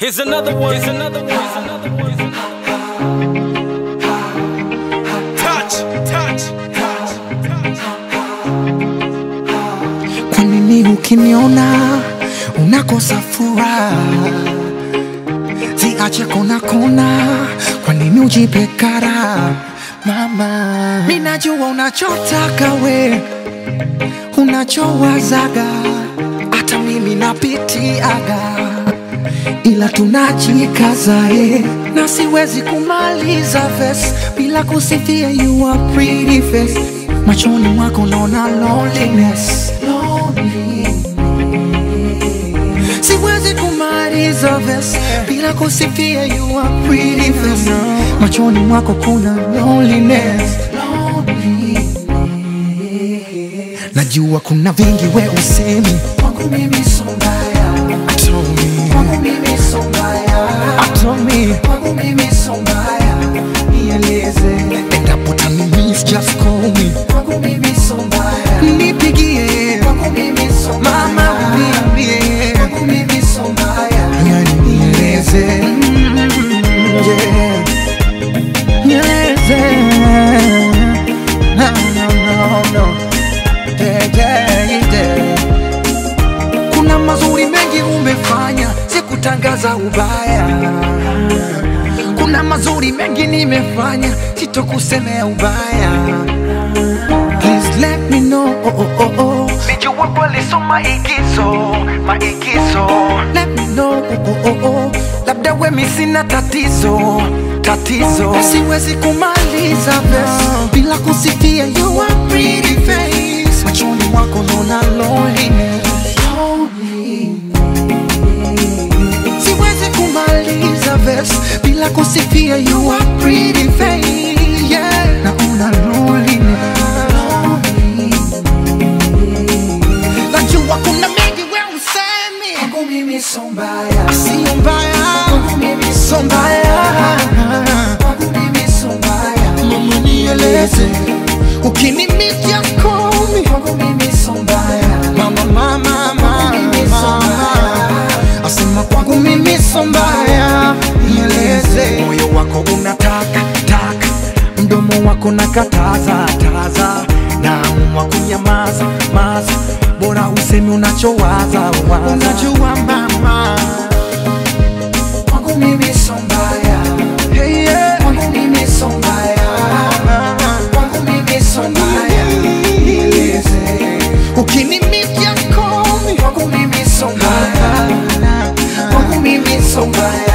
Here's another one. Here's another one. Here's another one. Here's another one. Touch, touch, touch, touch. Kwa nini ukiniona unakosa furaha? Ziache kona kona, kwa nini ujipe kara? Mama, mimi najua unachotaka we, unachowazaga, hata mimi napitiaga, ila tunajikaza eh, na siwezi kumaliza verse bila kusifia you are pretty face. Machoni mwako naona loneliness, loneliness. Siwezi kumaliza verse bila kusifia you are pretty face. Machoni mwako kuna loneliness, loneliness. Najua kuna vingi we usemi kwangu mimi so mbaya, Told me, kwangu mimi so mbaya, told me, kwangu mimi so mbaya, nieleze endapo utanimiss just call me, kwangu mimi so mbaya, nipigie, kwangu mimi so mbaya, mama uniambie, kwangu mimi so mbaya, yani nieleze mm, yeah. nieleze no, no, no, no. Yeah, yeah, yeah. Kuna mazuri mengi umefanya, sikutangaza ubaya. Kuna mazuri mengi nimefanya, sitokusemea ubaya. Please let me know. Oh, oh, oh, oh. Nijua kweli so maigizo, maigizo Let me know. Oh, oh, oh, oh. Labda wemi sina tatizo, tatizo Siwezi kumaliza verse bila kusifia you are pretty face. Machoni mwako naona loneliness. Siwezi kumaliza verse bila kusifia you are pretty face. Yeah, naona loneliness. Najua kuna mengi we usemi kwangu mimi so mbaya, sio mbaya kwangu mimi so mbaya kwangu mimi so mbaya, mama nieleze ukinimiss just call me kwangu mimi so mbaya, mama mama mama asema kwangu mimi so mbaya, nieleze moyo wako unataka taka, mdomo wako nakataza taza, naamua kunyamaza maza, bora usemi unachowaza waza. Unajua mama, kwangu mimi so mbaya, hey, yeah. kwangu mimi so mbaya, kwangu mimi so mbaya, nieleze ukinimiss just call me, kwangu mimi so mbaya, kwangu mimi so mbaya